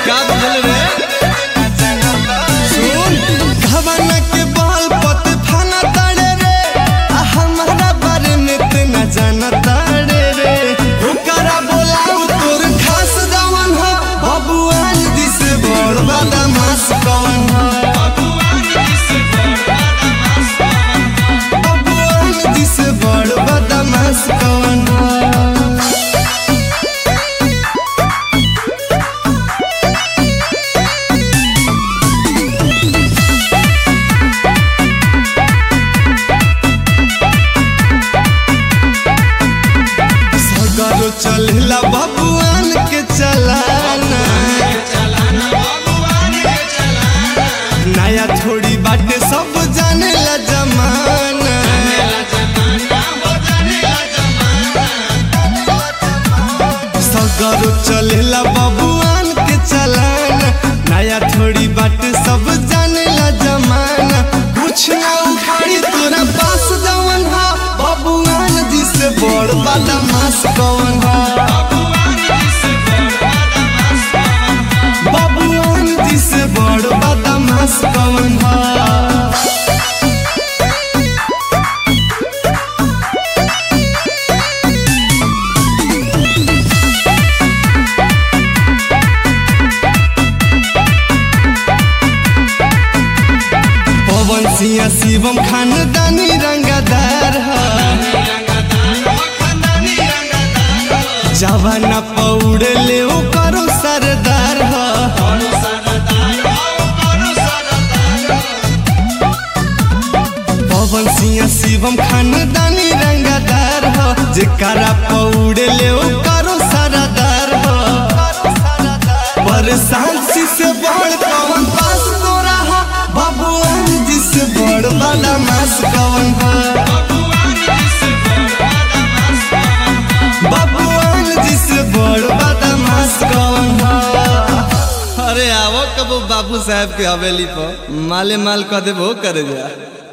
का बुझल रे सुन घवना के बाल पत फाना ताड़े रे आ हमारा बारे में इतना जाना ताड़े रे ओकरा बोलाऊ तोर खास जवन हो बबुआन दिस बड़ बदमाश कवन हो बबुआन दिस बड़ बदमाश कवन हो सगरो चलेला बबुआन के चलाना नया थोड़ी बाटे सब जानेला जमाना सगरो चलेला बबुआन के चलाना नया थोड़ी बाटे सब जानेला जमाना कुछ ना उखाड़ी तोरा पास जवन हा बबुआन जिसे बड़ बदमाश कवन हा बबुआन जिसे बड़ बदमाश कवन हा पवन सिंह शिवम खानदानी रंगदार ह जवाना पौड़ ले करो सरदार ह पवन सिंह शिवम खानदानी रंगदार ह जेकरा पौड़ ले करो सरदार ह परेशान सी से बड़ पवन पास तोरा हा बबुआन जी से बड़ बदमाश कवन हा बबुआन जी से बड़ बदमाश कवन हा अरे आवो कबो बाबू साहब के हवेली पर माले माल कह देबो करे जा